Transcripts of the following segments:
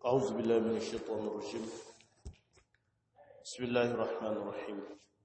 أعوذ بالله من الشيطان الرجيم بسم الله الرحمن الرحيم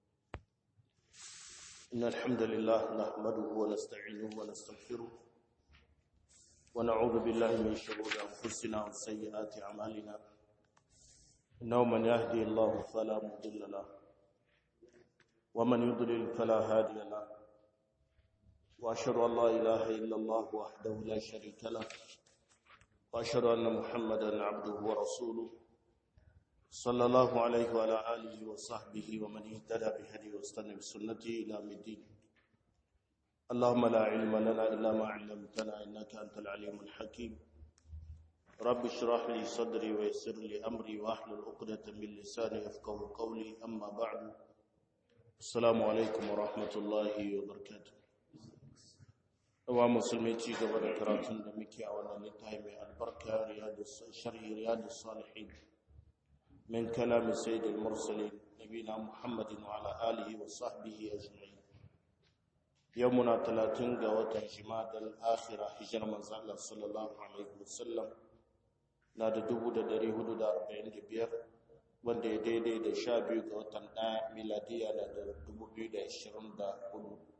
إن الحمد لله نحمده ونستعينه ونستغفره ونعوذ بالله من شرور أنفسنا وسيئات أعمالنا إنه من يهدي الله فلا مضل له ومن يضلل فلا هادي له وأشهد أن لا إله إلا الله وحده لا شريك له وأشهد أن محمدا عبده ورسوله صلى الله عليه وعلى آله وصحبه ومن اهتدى بهديه واستنى بسنته إلى يوم الدين اللهم لا علم لنا إلا ما علمتنا إنك أنت العليم الحكيم رب اشرح لي صدري ويسر لي أمري واحلل عقدة من لساني يفقه قولي أما بعد السلام عليكم ورحمة الله وبركاته wa musulmi ci gaba da karatun da muke a wannan littafi mai albarka sharhi riyadus salihin min kalam sayyidil mursalin nabina muhammadin wa ala alihi wa sahbihi ajma'in yau muna 30 ga watan jimadal akhira hijar manzo Allah sallallahu alaihi wasallam na da 1445 wanda ya daidai da 12 ga watan 1 miladiya na da 2024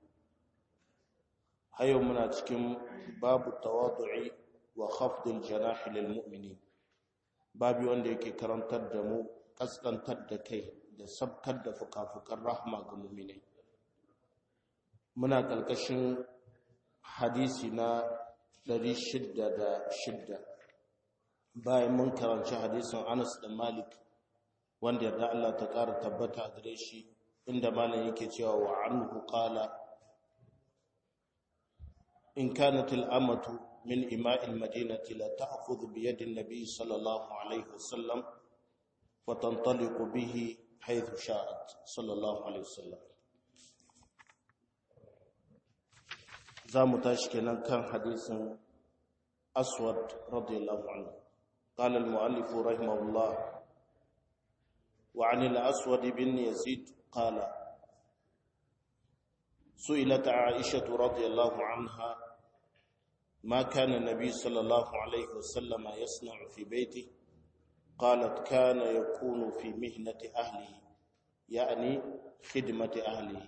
hayo muna cikin babu tawadu'i wa khafdil janah lil mu'minin babu wanda yake karantar da mu kaskantar da kai da sabkar da fukafukan rahma ga mu'minai muna kalkashin hadisi na 606 bayan mun karanci hadisin Anas da Malik wanda yarda Allah ta ƙara tabbata a gare shi inda malam yake cewa wa anhu qala إن كانت الأمة من إماء المدينة لا تأخذ بيد النبي صلى الله عليه وسلم وتنطلق به حيث شاءت صلى الله عليه وسلم زام تشكينا كان حديث أسود رضي الله عنه قال المؤلف رحمه الله وعن الأسود بن يزيد قال سئلت عائشة رضي الله عنها ما كان النبي صلى الله عليه وسلم يصنع في بيته قالت كان يكون في مهنة أهله يعني خدمة أهله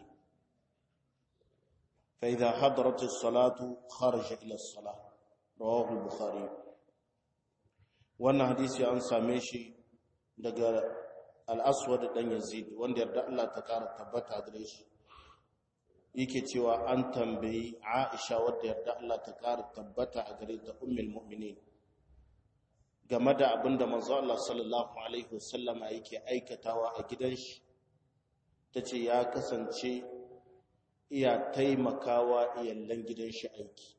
فإذا حضرت الصلاة خرج إلى الصلاة رواه البخاري wannan hadisi an same shi daga al-aswad dan yazid wanda yarda Allah ta kara tabbata gare shi yake cewa an tambayi Aisha wadda yarda Allah ta ƙara tabbata a gare ta ummul mu'minin game da abinda manzo Allah sallallahu alaihi wasallama yake aikatawa a gidan shi tace ya kasance iya taimakawa iyallan gidan shi aiki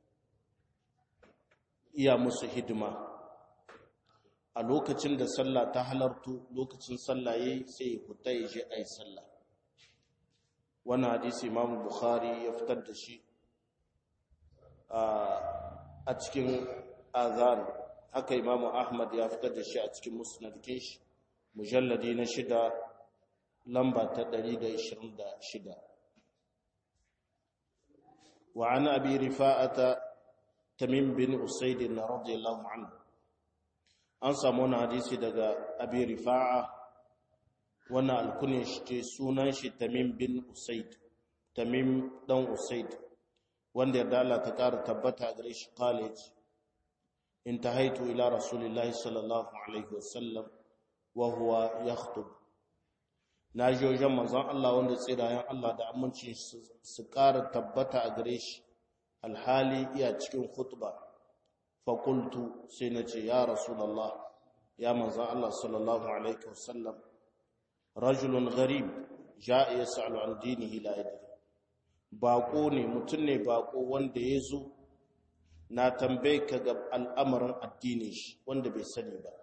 iya musu hidima a lokacin da sallah ta halartu lokacin sallah yayi sai ya fita ya je ayi sallah wannan hadisi imam bukhari ya fitar da shi a cikin azan haka imam ahmad ya fitar da shi a cikin musnadkin shi mujalladi na shida lamba ta 126 wa an abi rifa'ata tamim bin usaid radiyallahu anhu an samu wani hadisi daga abi rifa'a wannan alkunin shi ce sunan shi tamim bin usaid tamim dan usaid wanda ya dala ta ƙara tabbata gare shi college intahaitu ila rasulillahi sallallahu alaihi wasallam wa huwa yakhtub na ji wajen manzon Allah wanda tsirayen Allah da aminci su ƙara tabbata a gare shi alhali iya cikin khutba fa qultu sai na ce ya rasulullah ya manzon Allah sallallahu alaihi wasallam rajulun gharib ja'a yas'alu an dinihi la yadri bako ne mutum ne bako wanda ya zo na tambaye ka ga al'amarin addinin shi wanda bai sani ba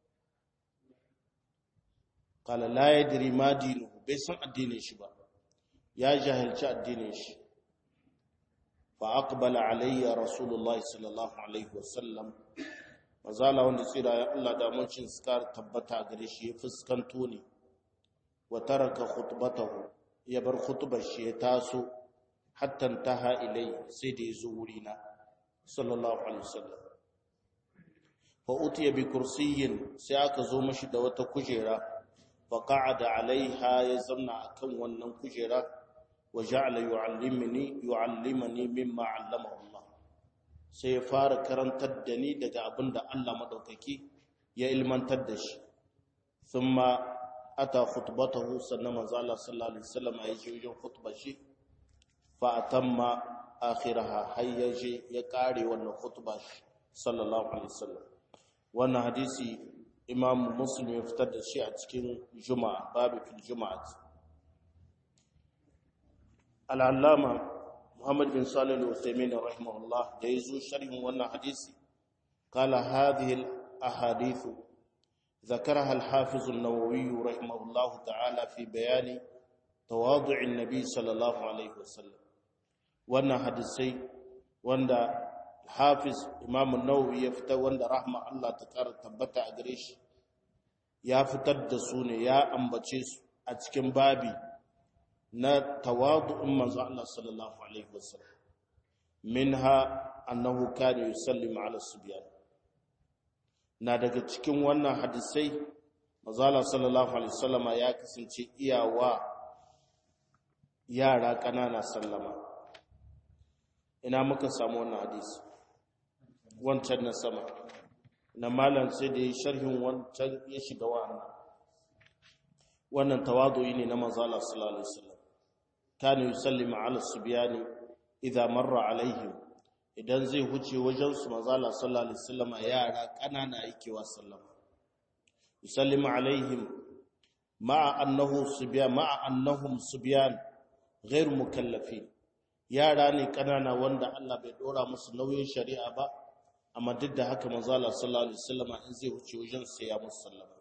kala la yadri ma dinuhu bai san addinin shi ba ya jahilci addinin shi fa aqbala alayya rasulullahi sallallahu alaihi wasallam mazala wanda tsira ya Allah da mun cin skar tabbata gare shi ya fuskanto ne wa taraka khutbatahu ya bar khutbar shi ya taso hatta taha ilai sai da yazo wurina sallallahu alaihi wasallam fa utiya bi kursiyyin sai aka zo mashi da wata kujera fa qa'ada alaiha ya zamna akan wannan kujera wa ja'ala yu'allimuni yu'allimani mimma 'allamahu Allah sai ya fara karantar da ni daga abinda Allah madaukaki ya ilmantar da shi thumma ata khutbatahu sannan manzo Allah sallallahu alaihi wasallam ya ji wajen khutbar shi fa atamma akhiraha hayyaje ya kare wannan khutba shi sallallahu alaihi wasallam wannan hadisi imam muslim ya fitar da shi a cikin juma'a babu fil juma'at al-allama muhammad bin salih al-uthaymin rahimahullah da yazo sharhin wannan hadisi qala hadhihi al-ahadith ذكرها الحافظ النووي رحمه الله تعالى في بيان تواضع النبي صلى الله عليه وسلم wannan hadisai wanda hafiz imam nawawi ya fitar wanda rahma Allah ta ƙara tabbata a gare shi ya fitar da su ne ya ambace su a cikin babi na tawadu'un manzo Allah sallallahu alaihi wasallam minha annahu kana yusallimu ala subyan na daga cikin wannan hadisai manzo Allah sallallahu alaihi wasallama ya kasance iyawa yara ƙanana sallama ina muka samu wannan hadisi wancan na sama na malam sai da ya sharhin wancan ya shiga wannan wannan tawadu'i ne na manzo Allah sallallahu alaihi wasallam kana yusallimu ala subyani idza marra alaihim idan zai huce wajen su manzo Allah sallallahu alaihi wasallam yara kanana yake wa sallama yusallimu alaihim ma'a annahu subyan ma'a annahum subyan ghairu mukallafin yara ne kanana wanda Allah bai dora musu nauyin shari'a ba amma duk da haka manzo Allah sallallahu alaihi wasallam in zai wuce wajen sai ya musu sallama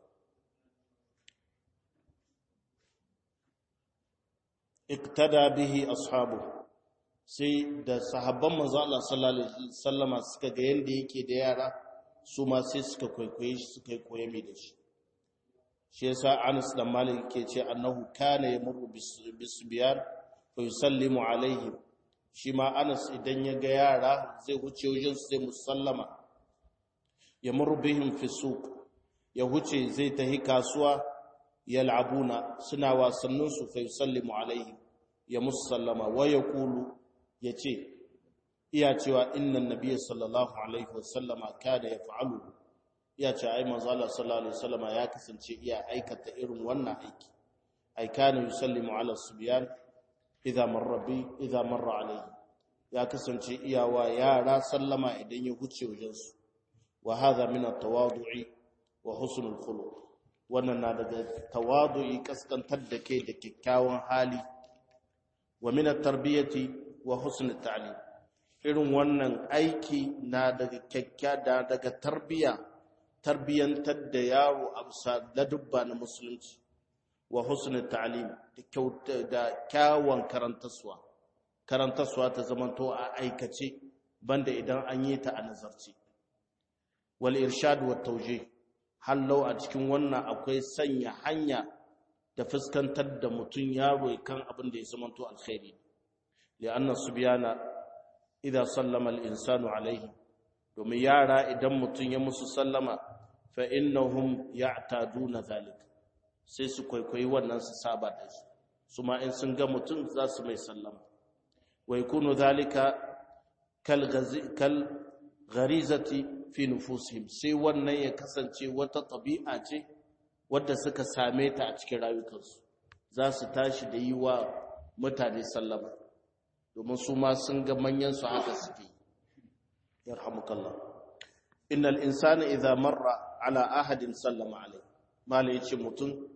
iktada bihi ashabu sai da sahabban manzo Allah sallallahu alaihi wasallam suka ga yanda yake da yara su ma sai suka kwaikwaye shi suka koye mai da shi shi yasa Anas dan Malik ke ce annahu kana yamurru bisbiyan fa yusallimu alaihim shi ma Anas idan ya ga yara zai wuce wajen sai musallama ya murbihim fi suq ya wuce zai tahi kasuwa yal'abuna suna wasannin su fa yusallimu alaihim ya musallama wa yaqulu yace iya cewa innan nabiyyi sallallahu alaihi wasallama kana yaf'alu iya ce ai manzo Allah sallallahu alaihi wasallama ya kasance iya aikata irin wannan aiki ai kana yusallimu ala subyan idza marra bi idza marra alayhi ya kasance iyawa yara sallama idan ya huce wajen su wa hadha min at-tawadu'i wa husn al-khuluq wannan na daga tawadu'i kaskantar da kai da kyakkyawan hali wa min at-tarbiyati wa husn at-ta'lim irin wannan aiki na daga kyakka da daga tarbiya tarbiyantar da yaro a bisa ladubba na musulunci wa husnul ta'lim da kyawun karantaswa karantaswa ta zamanto a aikace banda idan an yi ta a nazarci wal irshad wa tawjih hallau a cikin wannan akwai sanya hanya da fuskantar da mutun yaro kan abin da ya zamanto alkhairi li'anna subyana idza sallama al-insanu alaihi domin yara idan mutun ya musu sallama fa innahum ya'taduna zalika sai su kwaikwayi wannan su saba da shi su ma in sun ga mutum za su mai sallama wa yakunu zalika kal kal gharizati fi nufusihim sai wannan ya kasance wata tabi'a ce wadda suka same ta a cikin rayukansu za su tashi da yi wa mutane sallama domin su ma sun ga manyan su haka suke yarhamukallah innal insana idza marra ala ahadin sallama alayhi mala yace mutum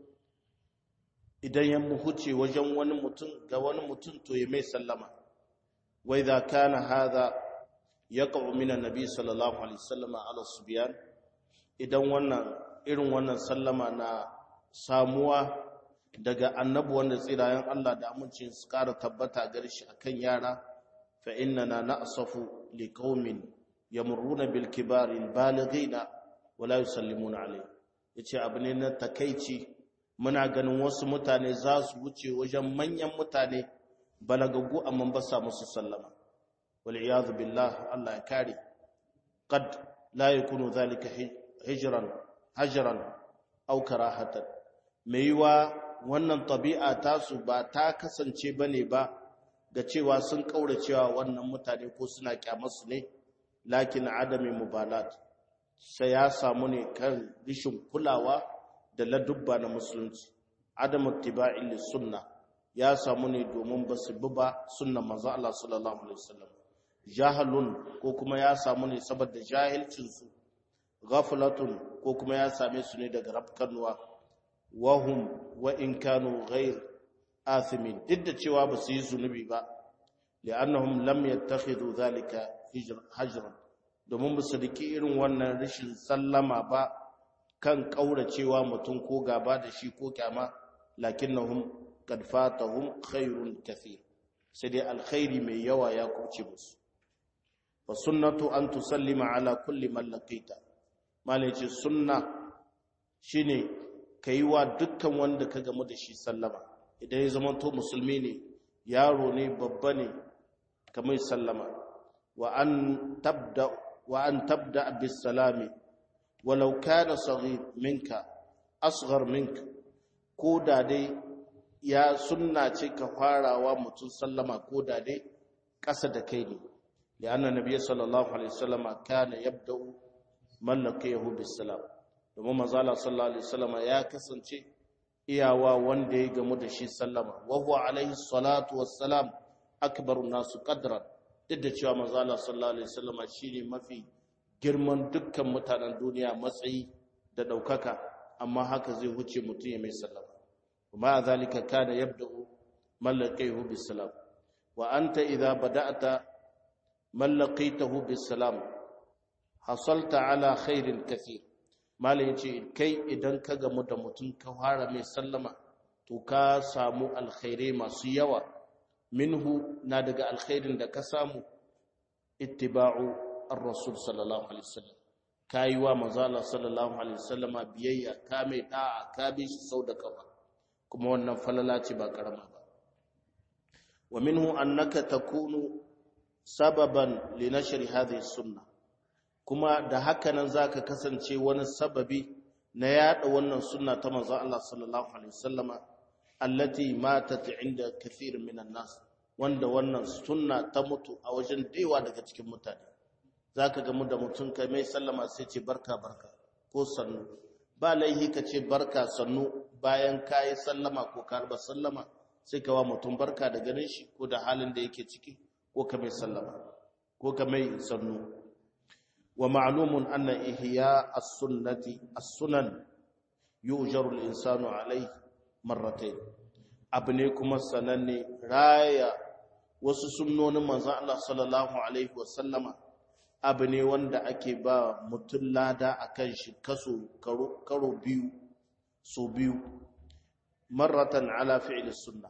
idan ya huce wajen wani mutum ga wani mutum to ya mai sallama wa idza kana hadha yaqa'u min annabi sallallahu alaihi wasallam ala subyan idan wannan irin wannan sallama na samuwa daga annabi wanda tsirayen Allah da amincin su ƙara tabbata gare shi akan yara fa innana na'safu liqaumin yamurruna bil kibari al balighina wala yusallimuna alayhi yace abu ne na takeici muna ganin wasu mutane za su wuce wajen manyan mutane balagaggu amma ba sa musu sallama wal iyad billah Allah ya kare qad la yakunu zalika hijran hajran aw karahatan mai yiwa wannan tabi'a tasu ba ta kasance bane ba ga cewa sun kauracewa wannan mutane ko suna kyamarsu ne lakin adami mubalat sai ya samu ne kan rishin kulawa da ladubba na musulunci adamu tiba'in sunna ya samu ne domin ba su bi ba sunnan manzo Allah sallallahu alaihi wasallam jahalun ko kuma ya samu ne saboda jahilcin su ghaflatun ko kuma ya same su ne daga rafkanuwa wahum wa in kanu ghair athimin duk da cewa ba su yi zunubi ba li'annahum lam yattakhidhu dhalika hajran domin ba su riki irin wannan rashin sallama ba kan kauracewa mutum ko gaba da shi ko kyama lakinnahum qad fatahum khairun kathir sai dai alkhairi mai yawa ya kuce musu fa sunnatu an tusallima ala kulli man laqita malai ce sunna shine kai wa dukkan wanda ka gamu da shi sallama idan ya zama to musulmi ne yaro ne babba ne kamar sallama wa an tabda wa an tabda bis salami walau kana saghir minka asghar minka ko da dai ya sunna ce ka farawa mutum sallama ko da dai ƙasa da kai ne lianna nabiy sallallahu alaihi wasallam kana yabda'u man laqiyahu bis salam domin manzo sallallahu alaihi wasallam ya kasance iyawa wanda ya gamu da shi sallama wa huwa alaihi salatu wassalam akbaru nasu qadran duk da cewa manzo Allah sallallahu alaihi wasallam shine mafi girman dukkan mutanen duniya matsayi da daukaka amma haka zai huce mutum ya mai sallama kuma zalika kana yabda'u man laqiyahu bisalam wa anta idha bada'ta man laqitahu bisalam hasalta ala khairin kathir malai yace kai idan ka gamu da mutum ka fara mai sallama to ka samu alkhairai masu yawa minhu na daga alkhairin da ka samu ittiba'u ar-rasul sallallahu alaihi wasallam kai wa manzo Allah sallallahu alaihi wasallam biyayya ka mai da'a ka bi shi sau da kafa kuma wannan falala ce ba karama ba wa minhu annaka takunu sababan li nashri hadhihi sunnah kuma da haka nan zaka kasance wani sababi na yada wannan sunna ta manzo Allah sallallahu alaihi wasallama allati matat inda kathir minan nas wanda wannan sunna ta mutu a wajen dewa daga cikin mutane zaka ga mu da mutum kai mai sallama sai ce barka barka ko sannu ba laihi ka ce barka sannu bayan kayi sallama ko karba sallama sai ka wa mutum barka da ganin shi ko da halin da yake ciki ko ka mai sallama ko ka mai sannu wa ma'lumun anna ihya as-sunnati as-sunan yujaru al-insanu alayhi marratayn abu ne kuma sananne raya wasu sunnonin manzon Allah sallallahu alaihi wa sallama abu ne wanda ake ba mutum lada akan shi kaso karo biyu so biyu marratan ala fi'li sunna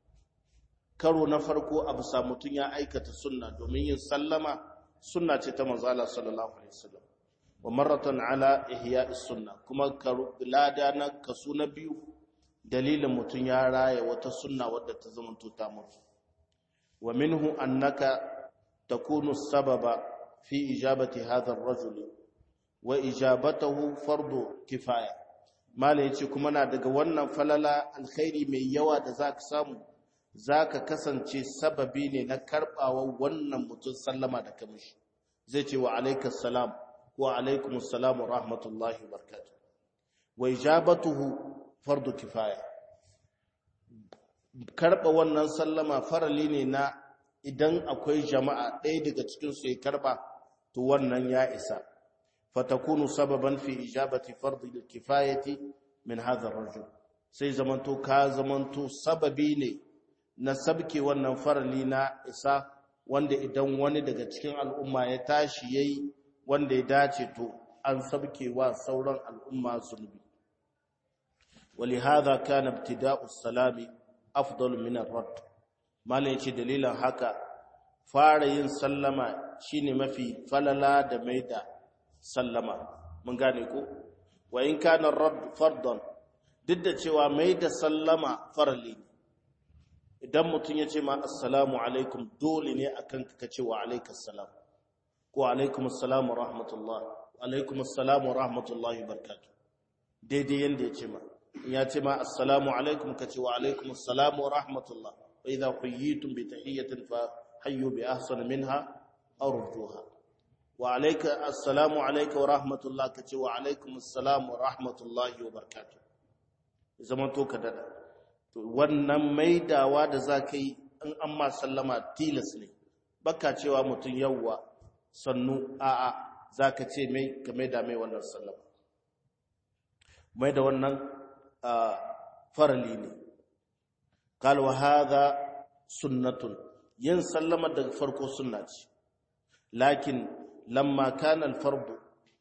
karo na farko abu sa mutum ya aikata sunna domin yin sallama sunna ce ta manzo Allah sallallahu alaihi wasallam wa marratan ala ihya'is sunna kuma karo lada na kaso na biyu dalilin mutum ya raya wata sunna wadda ta zama ta mutu wa minhu annaka takunu sababa fi ijabati hadha ar-rajul wa ijabatuhu fardu kifaya mala yace kuma na daga wannan falala alkhairi mai yawa da zaka samu zaka kasance sababi ne na karbawa wannan mutum sallama da kamishi zai ce wa alaikas salam wa alaikumus salam wa rahmatullahi wa barakatuh wa ijabatuhu fardu kifaya karba wannan sallama farali ne na idan akwai jama'a ɗaya daga cikin su ya karba to wannan ya isa fatakunu sababan fi ijabati fardu kifayati min hadha ar-rajul sai zamanto ka zamanto sababi ne na sabke wannan farali na isa wanda idan wani daga cikin al'umma ya tashi yayi wanda ya dace to an sabke wa sauran al'umma zunubi ولهذا كان ابتداء السلام افضل من الرد malai ce dalilan haka fara yin sallama shine mafi falala da maida sallama mun gane ko wa in kana radd fardan duk da cewa maida sallama farali ne idan mutum ya ce ma assalamu alaikum dole ne akan ka ce wa alaikas salam ko alaikum assalam wa rahmatullah alaikum assalamu wa rahmatullahi barkatu daidai yanda ya ce ma in ya ce ma assalamu alaikum ka ce wa alaikum assalamu wa rahmatullah wa idha huyyitum bi tahiyyatin fa hayyu bi ahsana minha aw rudduha wa alayka assalamu alayka wa rahmatullah ka ce wa alaikum assalamu wa rahmatullahi wa barkatu zaman to ka dada to wannan maidawa da za ka yi in an ma sallama tilas ne baka cewa mutum yawwa sannu a'a za ka ce mai ka maida mai wannan sallama mai da wannan farali ne kalwa haza sunnatun yin sallama daga farko sunna ce lakin lamma kana alfardu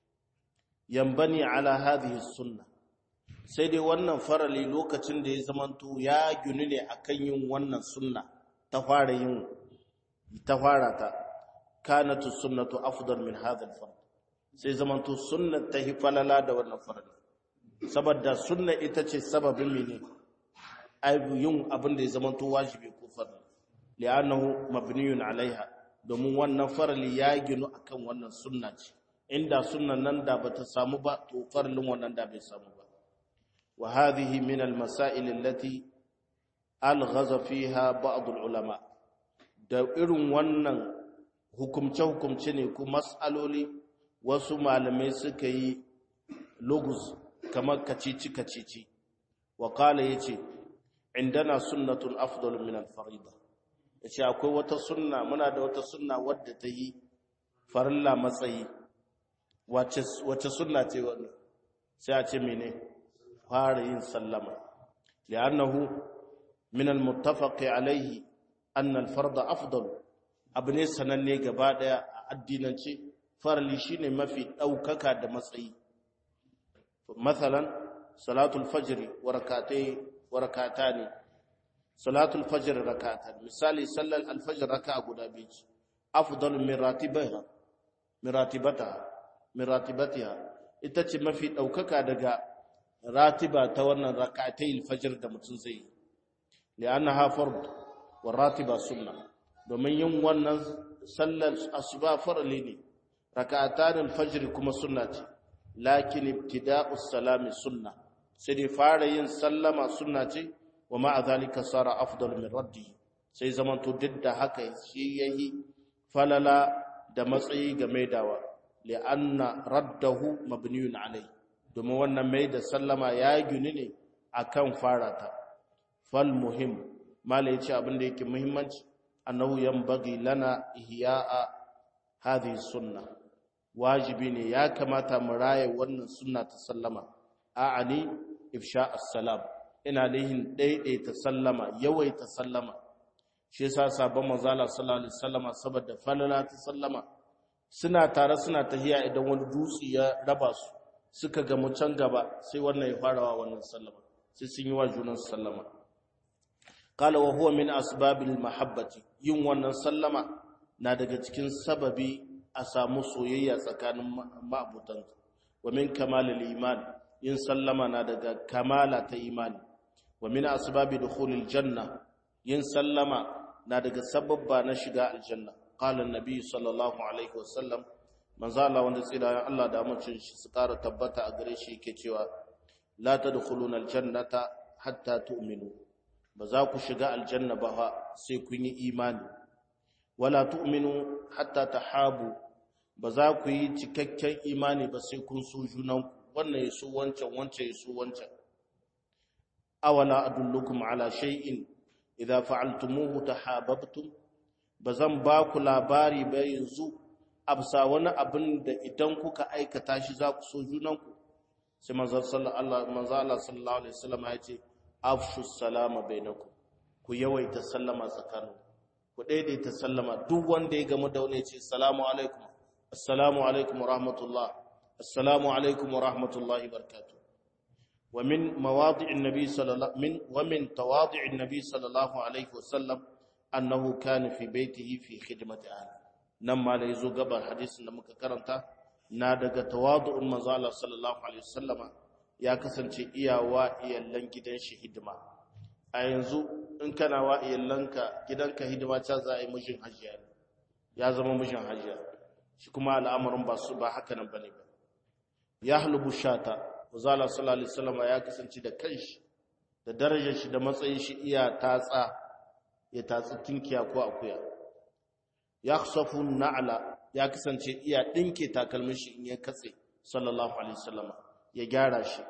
yambani ala hadhihi sunna sai dai wannan farali lokacin da ya zamanto ya ginu ne akan yin wannan sunna ta fara yin ta fara ta kanatu sunnatu afdal min hadha al-fard sai zamanto sunnar ta hi falala da wannan farali saboda sunna ita ce sababin mene aibu yin abin da ya zamanto wajibi ko farali li'annahu mabniyun alaiha domin wannan farali ya ginu akan wannan sunna ce inda sunnan nan da bata samu ba to faralin wannan da bai samu ba wa hadhihi min al-masail allati alghaza fiha ba'd al-ulama da irin wannan hukumce-hukumce ne ku mas'aloli wasu malamai suka yi logus kamar kacici-kacici wa kala ya ce indana sunnatun afdal min al-farida ya ce akwai wata sunna muna da wata sunna wadda ta yi farilla matsayi wace sunna ce wannan sai a ce mene fara yin sallama li'annahu min al-muttafaqi alayhi anna al-farda afdal abu ne sananne gaba daya a addinance farali shine mafi daukaka da matsayi mathalan salatul fajr wa rakatai wa rakatani salatul fajr rakatan misali sallal al-fajr raka'a guda biyu afdal min ratibaha min ratibataha min ratibatiha ita ce mafi daukaka daga ratiba ta wannan rakatai al-fajr da mutum zai yi li'annaha fard wa ratiba sunnah domin yin wannan sallar asuba farali ne raka'atan al-fajr kuma sunna ce lakin ibtida'us salami sunna sai dai fara yin sallama sunna ce wa ma'a zalika sara afdal min raddi sai zaman to duk da haka shi yayi falala da matsayi ga maidawa li'anna raddahu mabniyun alai domin wannan mai da sallama ya gini ne akan farata fal muhim mala yace abin da yake muhimmanci annahu yanbaghi lana ihya'a hadhihi sunna wajibi ne ya kamata mu raye wannan sunna ta sallama a'ani ifsha as-salam ina lihin daidaita sallama yawaita sallama shi yasa sabon manzala sallallahu alaihi wasallama saboda falala ta sallama suna tare suna tahiya idan wani dutse ya raba su suka ga mu can gaba sai wannan ya fara wa wannan sallama sai sun yi wa junan sallama qala wa huwa min asbabil mahabbati yin wannan sallama na daga cikin sababi a samu soyayya tsakanin ma'abutan wa min kamalil iman yin sallama na daga kamala ta imani wa min asbabi dukhulil janna yin sallama na daga sababba na shiga aljanna qala annabi sallallahu alaihi wasallam manzo Allah wanda tsira Allah da amincin shi su ƙara tabbata a gare shi yake cewa la tadkhuluna aljannata hatta tu'minu ba za ku shiga aljanna ba sai kun yi imani wala tu'minu hatta tahabu ba za ku yi cikakken imani ba sai kun so junanku wannan yaso wancan wancan yaso wancan awala adullukum ala shay'in idza fa'altumuhu tahabbtum bazan ba ku labari ba yanzu absa wani abin da idan kuka aikata shi za ku so junanku sai manzo sallallahu alaihi wasallam ya ce afshu salama bainakum ku yawaita sallama tsakanin ku daidaita sallama duk wanda ya gamu da wani ce assalamu alaikum assalamu alaikum wa rahmatullah assalamu alaikum wa rahmatullahi barakatuh wa min mawadi'in nabi sallallahu min wa min tawadi'in nabi sallallahu alaihi wasallam annahu kana fi baitihi fi khidmati ahli nan ma da yazo gaban hadisin da muka karanta na daga tawadu'un manzo Allah sallallahu alaihi wasallama ya kasance iyawa iyallan gidan shi hidima a yanzu in kana wa iyallanka gidanka hidima ta za a yi mijin hajiya ya zama mijin hajiya shi kuma al'amarin ba su ba haka nan bane ba ya halbu shata uzala sallallahu alaihi wasallam ya kasance da kanshi da darajar shi da matsayin shi iya tatsa ya tatsi tinkiya ko akuya yakhsafu na'la ya kasance iya dinke takalmin shi in ya katse sallallahu alaihi wasallam ya gyara shi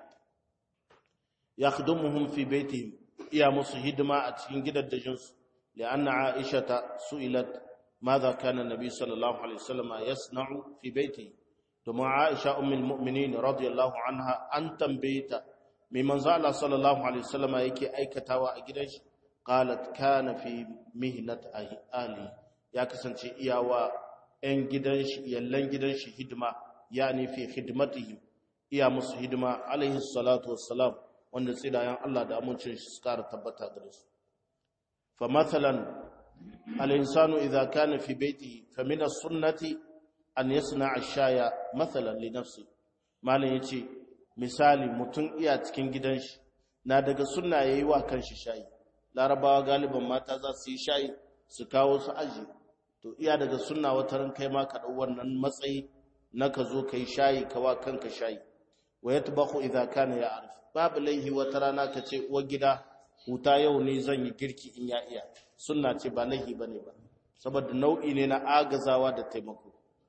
yakhdumuhum fi baitihim iya musu hidima a cikin gidaddajin su li'anna aisha su'ilat ماذا كان النبي صلى الله عليه وسلم يصنع في بيته domin Aisha ummul mu'minin radiyallahu anha an tambayeta mai manzo Allah sallallahu alaihi wasallama yake aikatawa a gidan shi qalat kana fi mihnat ahli ya kasance iyawa ɗan gidan shi yallan gidan shi hidima yani fi khidmatihim iya musu hidima alaihi salatu wassalam wanda tsidayan Allah da amincin shi suka tabbata gare su fa mathalan al-insanu idha kana fi baitihi fa min as-sunnati an yasna ash-shaya mathalan li nafsi malan yace misali mutum iya cikin gidan shi na daga sunna yayi wa kanshi shayi larabawa galiban mata za su yi shayi su kawo su aji to iya daga sunna wata ran kai ma ka dau wannan matsayi na ka zo kai shayi ka wa kanka shayi wa yatbakhu idha kana ya'rif babu laihi wata rana ka ce uwar gida huta yau ne zan yi girki in ya iya sunna ce ba laihi bane ba saboda nau'i ne na agazawa da taimako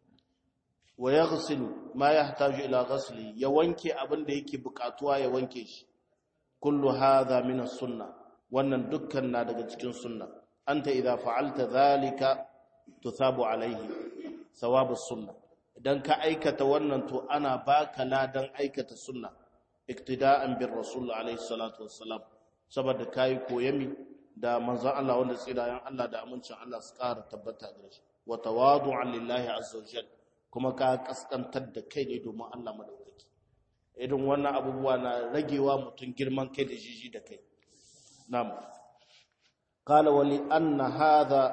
wa yaghsilu ma yahtaju ila ghasli ya wanke abin da yake bukatuwa ya wanke shi kullu hadha min as-sunnah wannan dukkan na daga cikin sunna anta idza fa'alta dhalika tuthabu alayhi thawabu sunna idan ka aikata wannan to ana baka ladan aikata sunna iktida'an bir rasul alayhi salatu wassalam saboda kai koyami da manzon Allah wanda tsirayen Allah da amincin Allah su ƙara tabbata gare shi wa tawadu'an lillahi azza wajal kuma ka kaskantar da kai ne domin Allah madaukaki idan wannan abubuwa na ragewa mutum girman kai da jiji da kai نعم قال ولأن هذا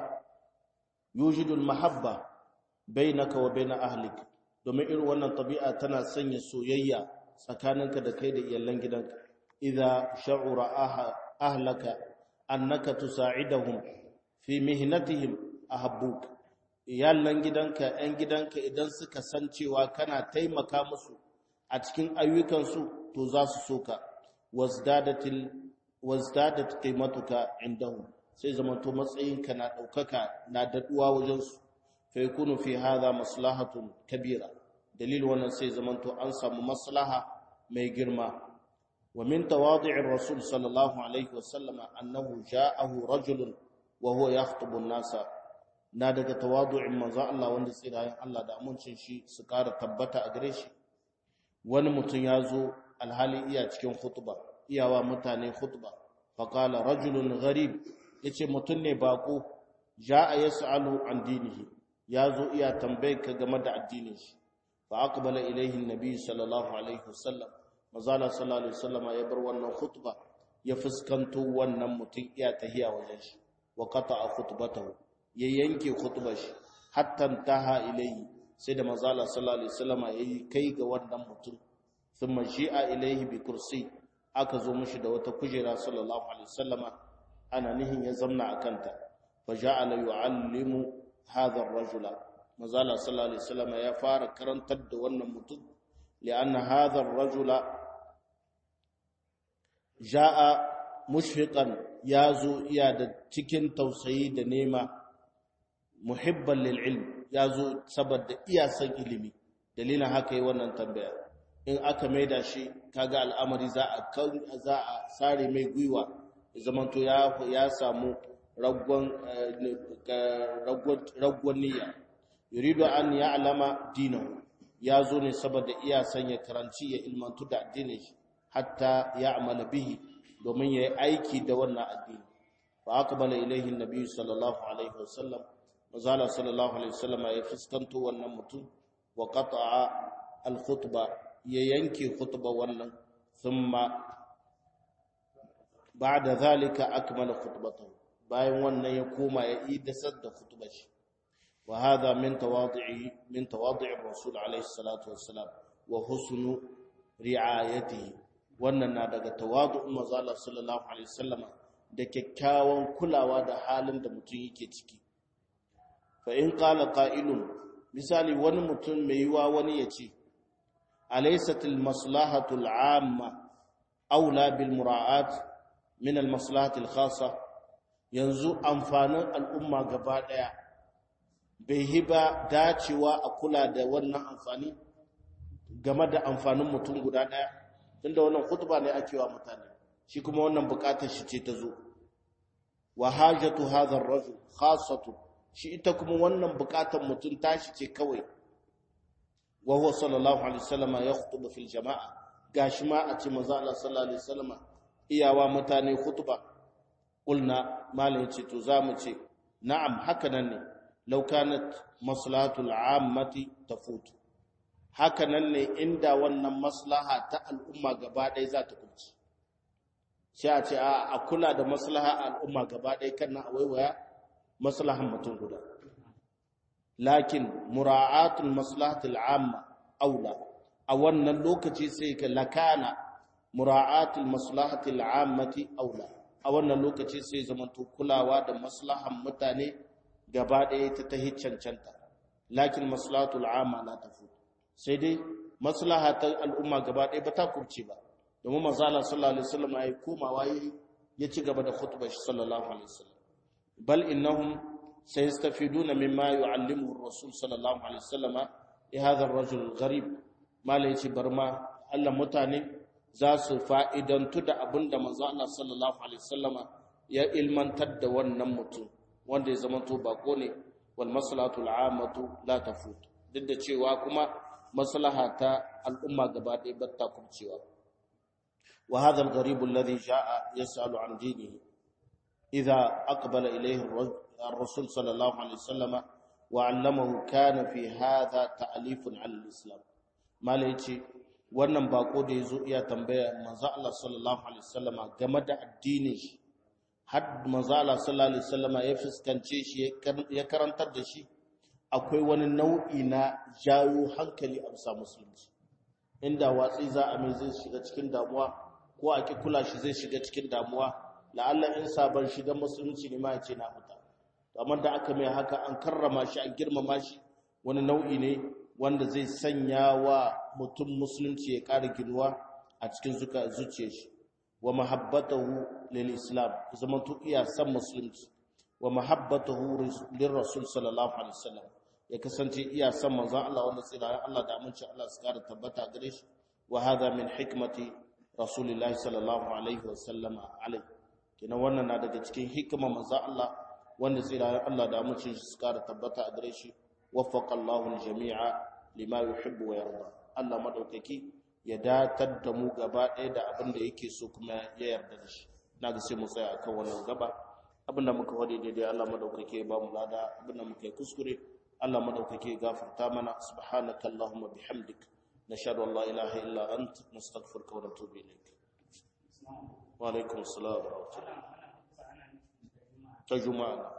يوجد المحبة بينك وبين أهلك domin irin wannan tabi'a tana sanya soyayya tsakaninka da kai da iyalan gidanka idza sha'ura ahlaka annaka tusa'idahum fi mihnatihim ahabbuk iyalan gidanka ɗan gidanka idan suka san cewa kana taimaka musu a cikin ayyukansu to za su soka wazdadatil wazdadat qimatuka indahum sai zamanto matsayinka na daukaka na daduwa wajen su fa yakunu fi hadha maslahatun kabira dalil wannan sai zamanto an samu maslaha mai girma wa min tawadi'ir rasul sallallahu alaihi wasallam annahu ja'ahu rajulun wa huwa yakhutubu an-nasa na daga tawadu'in manzo Allah wanda tsirayen Allah da amincin shi su kara tabbata a gare shi wani mutum ya zo alhali iya cikin khutba iyawa mutane khutba faqala rajulun gharib yace mutun ne bako jaa yasalu an dinihi yazo iya tambaye ka game da addinin shi fa aqbala ilayhi an-nabi sallallahu alaihi wasallam mazala sallallahu alaihi wasallam ya bar wannan khutba ya fuskanto wannan mutun iya tahiya wajen shi wa qata'a khutbatahu ya yanke khutbar shi hatta taha ilayhi sai da mazala sallallahu alaihi wasallam ya kai ga wannan mutun thumma shi'a ilayhi bi kursi aka zo mishi da wata kujera sallallahu alaihi wasallama ana nihin ya zamna akanta fa ja'ala yu'allimu hadha ar-rajula mazala sallallahu alaihi wasallama ya fara karantar da wannan mutum li'anna hadha ar-rajula ja'a mushfiqan yazo iya da cikin tausayi da nema muhibban lil ilm yazo saboda iya san ilimi dalilin haka yi wannan tambaya in aka maida shi kaga al'amari za a za a sare mai gwiwa zaman to ya ya samu raggon raggon niyya yuridu an ya'lama dinahu ya zo ne saboda iya sanya karanci ya ilmantu da addinin shi hatta ya'mala bihi domin yayi aiki da wannan addini fa aqbala ilayhi an-nabi sallallahu alaihi wasallam mazala sallallahu alaihi wasallam ya fuskanto wannan mutum wa qata'a al-khutba ya yanke khutba wannan thumma ba'da zalika akmala khutbatahu bayan wannan ya koma ya idasar da khutbar shi wa hadha min tawadi'i min tawadi'i rasul alaihi salatu wassalam wa husnu ri'ayatihi wannan na daga tawadu'un manzo sallallahu alaihi wasallam da kyakkyawan kulawa da halin da mutum yake ciki fa in qala qa'ilun misali wani mutum mai yiwa wani ya ce alaysat al-maslahatu al-'amma aula bil mura'at min al-maslahati al-khassa yanzu amfanin al'umma gaba daya bai hiba dacewa a kula da wannan amfani game da amfanin mutum guda daya tunda wannan khutba ne ake wa mutane shi kuma wannan bukatar shi ce ta zo wa hajatu hadha ar-rajul khassatu shi ita kuma wannan bukatar mutum tashi ce kawai wa huwa sallallahu alaihi wasallam yakhutubu fil jama'a gashi ma a ce manzo Allah sallallahu alaihi wasallam iyawa mutane khutba qulna malai ce to zamu ce na'am haka nan ne law kanat maslahatul ammati tafutu haka nan ne inda wannan maslaha ta al'umma gaba ɗaya za ta kunci sai a ce a kula da maslaha al'umma gaba ɗaya kan na waiwaya maslahan mutum guda lakin mura'atul maslahatul amma aula a wannan lokaci sai ka lakana mura'atul maslahatul ammati aula a wannan lokaci sai zamanto kulawa da maslahan mutane gaba ɗaya ta tahi cancanta lakin maslahatul amma la tafu sai dai maslaha ta al'umma gaba ɗaya ba ta kurce ba domin manzo Allah sallallahu alaihi wasallam ya komawa ya ci gaba da khutbar shi sallallahu alaihi wasallam bal innahum sayastafiduna mimma yu'allimuhu ar-rasul sallallahu alaihi wasallam li hadha ar-rajul al-gharib malai ci barma Allah mutane za su fa'idantu da abinda manzo Allah sallallahu alaihi wasallam ya ilmantar da wannan mutum wanda ya zama to bako ne wal maslahatu al-ammatu la tafut duk da cewa kuma maslaha ta al'umma gaba ɗaya ba ta kubcewa wa hadha al-gharib alladhi jaa yas'alu an dinihi idha aqbala ilayhi ar-rasul sallallahu alaihi wasallam wa 'allamahu kana fi hadha ta'lifun 'ala al-islam malai ce wannan bako da yazo iya tambaya manzo Allah sallallahu alaihi wasallam game da addinin shi har manzo Allah sallallahu alaihi wasallam ya fuskance shi ya karantar da shi akwai wani nau'i na jawo hankali a bisa musulunci inda watsi za a mai zai shiga cikin damuwa ko a ki kula shi zai shiga cikin damuwa la'alla in sabon shiga musulunci ne ma ya ce na fita amma da aka mai haka an karrama shi an girmama shi wani nau'i ne wanda zai sanya wa mutum musulunci ya ƙara ginuwa a cikin zuciyar shi wa mahabbatahu lil islam zaman to iya san musulunci wa mahabbatahu lir rasul sallallahu alaihi wasallam ya kasance iya san manzon Allah wanda tsira Allah da aminci Allah su kara tabbata gare shi wa hadha min hikmati rasulillahi sallallahu alaihi wasallam alai kina wannan na daga cikin hikima manzon Allah wanda tsira Allah da aminci su kara tabbata gare shi waffaqa Allahu al-jami'a lima yuhibbu wa yarda Allah madaukaki ya datar da mu gaba ɗaya da abin da yake so kuma ya yarda da shi na ga sai mu tsaya akan wannan gaba abin da muka wade daidai Allah madaukake ya ba mu lada abin da muka yi kuskure Allah madaukake ya gafarta mana subhanaka allahumma bihamdik nashhadu an la ilaha illa ant nastaghfiruka wa natubu ilayk wa alaikum assalam wa rahmatullah ta juma'a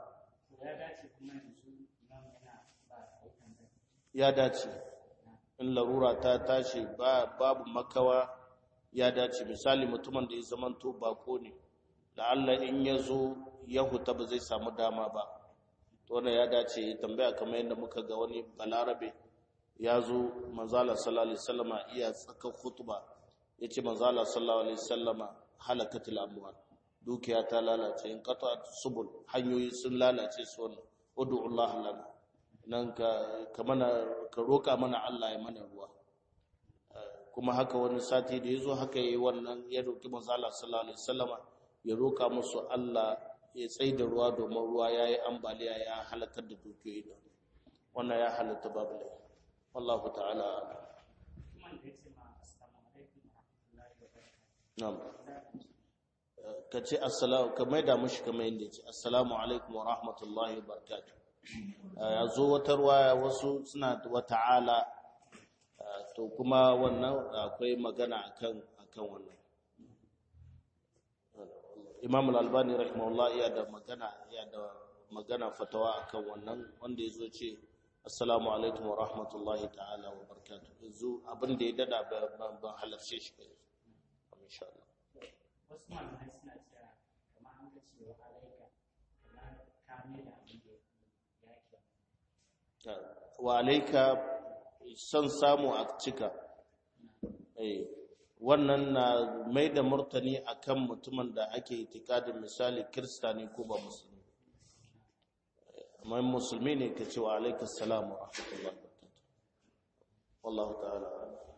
ya dace in larura ta tashi babu makawa ya dace misali mutumin da ya zamanto bako ne da Allah in ya zo ya huta ba zai samu dama ba to wannan ya dace ya tambaya kamar yadda muka ga wani balarabe ya zo manzala sallallahu alaihi wasallama iya tsaka khutba yace manzala sallallahu alaihi wasallama halakatul amwal dukiya ta lalace in qata subul hanyoyi sun lalace su wannan ud'u Allah lana nan ka mana ka roka mana Allah ya mana ruwa kuma haka wani sati da yazo haka yayi wannan ya roki manzo Allah sallallahu alaihi wasallama ya roka musu Allah ya tsaida ruwa domin ruwa yayi ambaliya ya halakar da dukiyoyi da wannan ya halatta babu lai wallahu ta'ala na'am ka ce assalamu ka maida mushi kamar yadda ya ce assalamu alaikum wa rahmatullahi wa barakatuh ya zo wata ruwaya wasu suna wa ta'ala to kuma wannan akwai magana akan akan wannan Imam Al-Albani rahimahullah ya da magana ya da magana fatawa akan wannan wanda yazo ce assalamu alaikum wa rahmatullahi ta'ala wa barakatuh yanzu abin da ya dada ban halarce shi ba insha Allah wasu malamai suna cewa kamar an ga cewa alaika kamar kame da abin da wa alaika son samu a cika eh wannan na mai da murtani akan mutumin da ake itikadin misali kirista ne ko ba musulmi amma musulmi ne ka ce wa alaikas salam wa rahmatullahi wa barakatuh wallahu ta'ala